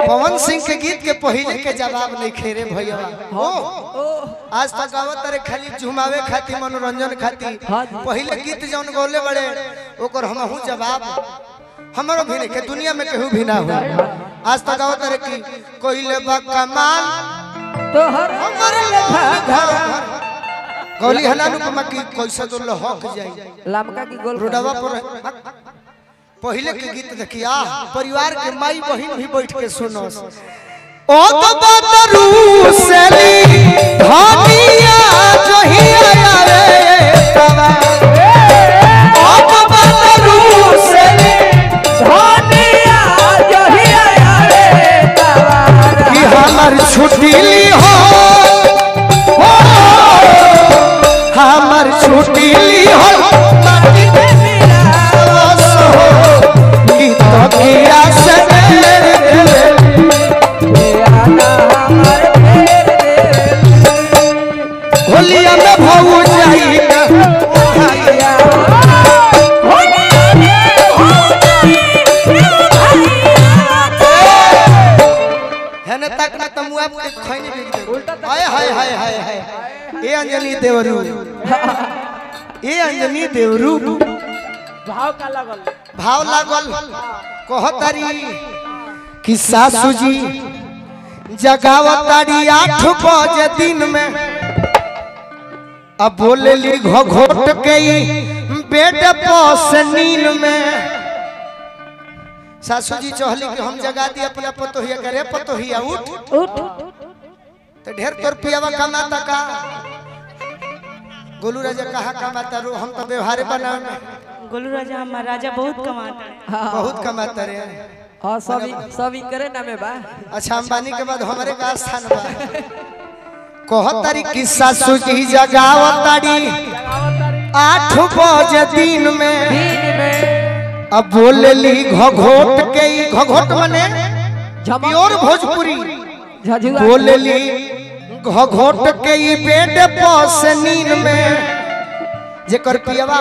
पवन सिंह के गीत के पहले के जवाब नहीं खेरे भैया ओ आज तक गावत रे खाली झुमावे खातिर मनोरंजन खातिर हाँ जी। पहले गीत जौन गौले बड़े ओकर हमहू जवाब हमरो भी नहीं के दुनिया में केहू भी ना हो आज तक गावत रे कि कोइले बा कमाल तोहर हमर घर गौली हलानु को मकी कैसे तो लहक जाई लमका की गोल रोडवा पर पहले के गीत देखिया परिवार के माई बहन भी बैठ के सुनो ओ तो बदरू सेली धनिया जहिया रे तवा ओ तो बदरू सेली धनिया जहिया रे तवार कि हमर छुट्टी ली हो हो, हमर छुट्टी ली हो माटी में मिलावस हो कि तो किया से मेरे आना हमर फेर दे होलिया में भऊ जाई है न तक न तमुआ के खैनी बिक दे हाय हाय हाय हाय हाय ए अंजलि देवरू ए अंजलि देवरू भाव का लगल भाव लागल कहतारी कि सासू जी जगावतारी आठ बजे दिन में अब बोलेली घोट के बेड पस नींद में सासू जी चहली कि हम जगा दी अपना पतोहिया करे पतोहिया उठ उठ तो ढेर तोर पियावा कमाता का गोलू राजा कहा कमाता रो हम तो व्यवहार बनावे में गोलू राजा हमारा राजा बहुत कमाता है बहुत कमाता रे हाँ सब सब करे ना में बा अच्छा अंबानी के बाद हमारे का स्थान बा कहतारी कि सासू जी जगावतारी आठ बजे दिन में दिन में अब बोलेली घघोट के ई घघोट मने झमक प्योर भोजपुरी झझुआ बोलेली घघोट के ई बेड पस नींद में जेकर पियवा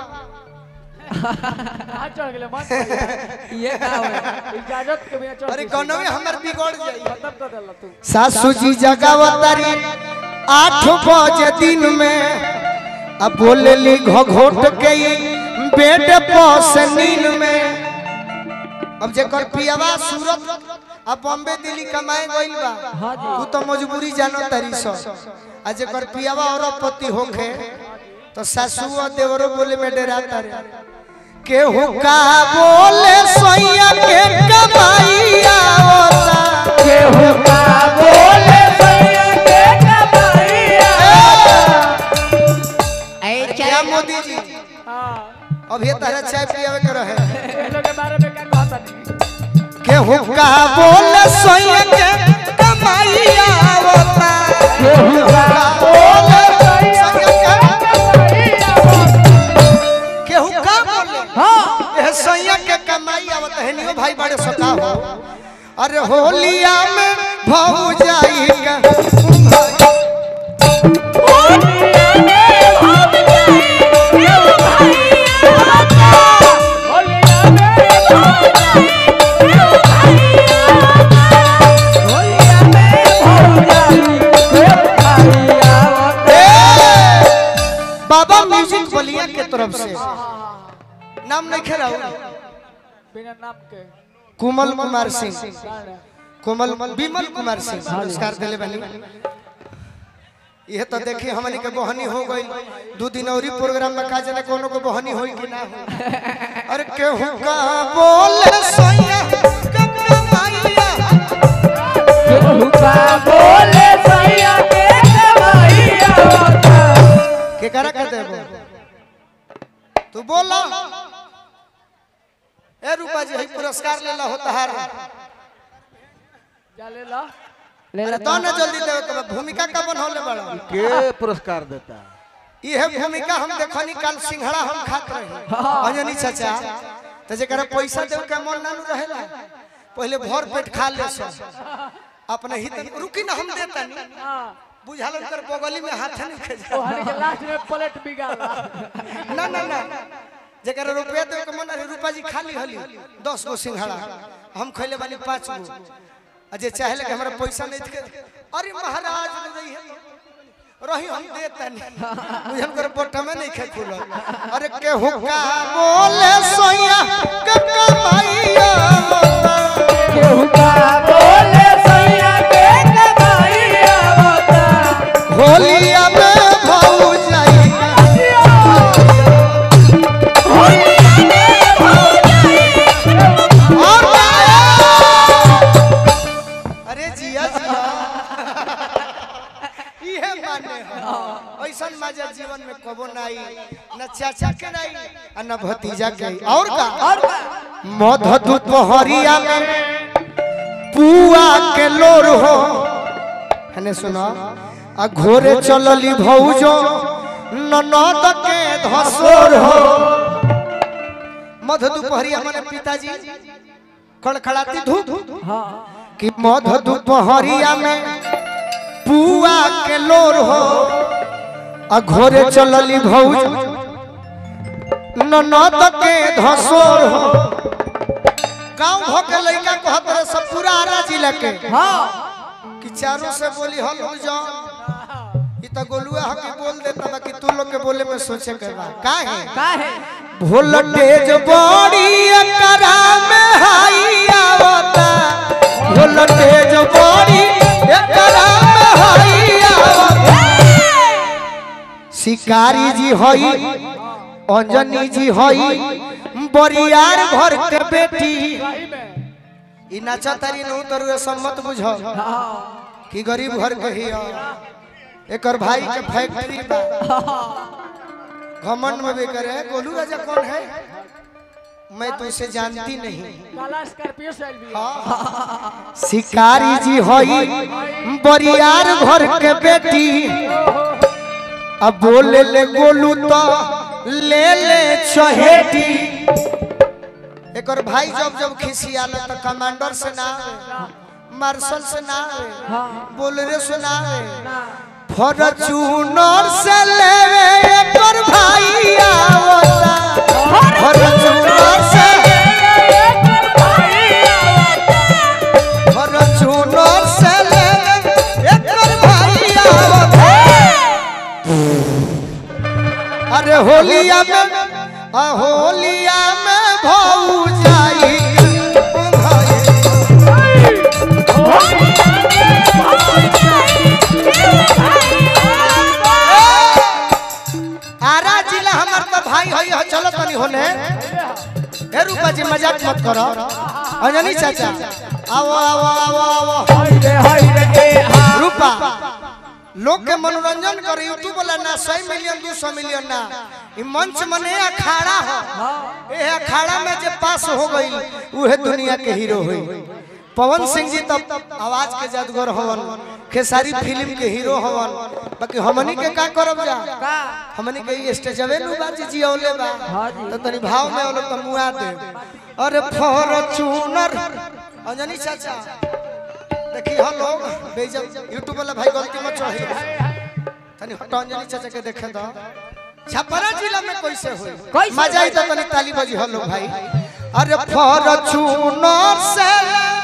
ये का होए अरे कोनो में हमर बिगड़ जाई सासू जी जगावतारी आठ बजे दिन में अब बोलेली घघोट के ई बेड पस नींद में अब जेकर पियवा सूरत अब बॉम्बे दिल्ली कमाए गइल बा हाँ जी। तू तो मजबूरी जानो तारी सो आ जेकर पियवा और पति होखे तो सासू और देवरो बोले में डराता रे केहू का बोले सोइया के कमाई आवता केहू का बोले सैया के कमाइया क्या मोदी जी अभी तारा चाय पियावे के रहे केहू का बोले सोइया के कमाई आवता केहू का बोले सोइया के केहू का बोले हाँ एह सोइया के कमाई आवत है नियो भाई बड़े सका हो अरे होलिया में भौ जाई का ए! बाबा म्यूजिक बलिया के तरफ से नाम नहीं खेला कुमल कुमार सिंह कोमल विमल कुमार सिंह पुरस्कार दिले बनी यह तो देखी हमनी के बहनी हो गई दू दिन और प्रोग्राम में का जाने कोनो को बहनी होई कि ना हो अरे केहू का बोले सोया कमाइया के करा कर देबो तू बोला ए रूपा जी हई पुरस्कार लेला होता हार अरे तो ना जल्दी देवे के बा, भूमिका का बनौले बड़ा के पुरस्कार देता यह भूमिका हम देखनी कल सिंघड़ा हम खात रही अंजनी चाचा तो जरा पैसा देव के मन ना रहेला पहले भर पेट खा ले सो अपने हित रुकी ना हम देता नहीं बुझाल कर बगली में हाथ नहीं खेजा लास्ट में प्लेट बिगाड़ा ना ना ना जरा रुपया देव के मन अरे रूपा जी खाली हली दस गो सिंघड़ा हम खैले बानी पाँच गो अजय चाहे लगे हमरा पैसा नहीं थे अरे महाराज ने दई है रही हम देता नहीं मुझे कर पोटा में नहीं खे खुलो अरे के हुक्का बोले सोया के कमाइया केहू का बोले सैया के कमाइया बता होलिया में भाऊ जाई और अरे जिया जिया इहे माने हो ऐसन मजा जीवन में कबो नहीं न चाचा के नहीं आ न भतीजा के और का और का मध दुपहरिया में पुआ के लोर हो हने सुनो आ घोरे चलली भौजो ननद के धसोर हो मध दुपहरिया माने पिताजी खड़खड़ाती धूप हाँ कि मध दुपहरिया में पुआ के लोर हो आ घोरे चलली भौज ननद के धसोर हो गांव भ के लइका कहत रहे सब पूरा आरा जिला के हाँ कि चारों से बोली हल हो जा ई त गोलुआ ह के बोल देता बाकी तू लोग के बोले में सोचे के बा काहे का है वोल्टेज बड़ी एकरा में हाई आवता वोल्टेज बड़ी एकरा में हाई आवता शिकारी जी हई अंजनी जी हई बरियार घर के बेटी ई नाचा तारी नु तरुए सम्मत बुझ कि गरीब घर के ही एकर भाई के फैक्ट्री बा घमंड में भी करे गोलू राजा कौन है मैं तो इसे जानती नहीं काला स्कॉर्पियो से आइल भी शिकारी जी हई बरियार घर के बेटी अब बोले ले गोलू तो ले ले चहेटी एकर भाई जब जब खिसियाला तो कमांडर से ना आवे मार्शल से ना आवे बोलरे से ना आवे फॉर्च्यूनर से ले एकर भाई आवता फॉर्च्यूनर से फॉर्च्यूनर से ले एकर भाई आवता अरे होलिया में आ होलिया में भौ जाई भाई आरा जिला हमर तो भाई हई ह चलो तनी होने हे रूपा जी मजाक मत करो अंजनी चाचा आओ आओ आओ आओ रूपा लोग के मनोरंजन करे यूट्यूब वाला ना सौ मिलियन दो सौ मिलियन ना ई मंच मने अखाड़ा हो ए अखाड़ा में जे पास हो गई उहे दुनिया के हीरो हुई पवन सिंह जी तब आवाज के जादूगर हवन खेसारी फिल्म के हीरो हवन बाकी हमनी के का करब जा हमनी के ई स्टेजवे नु बाजी जियौले बा तो तनी भाव में औलो त मुआ दे अरे फॉर्च्यूनर अंजनी चाचा देखी हो लोग बेइज्जत यूट्यूब वाला भाई गलती मत चढ़ी तनी हटो अंजनी चाचा के देखे तो छपरा जिला में कैसे होई कैसे मजा आई तो तनी ताली बजी हो लोग भाई अरे फॉर्च्यूनर से ले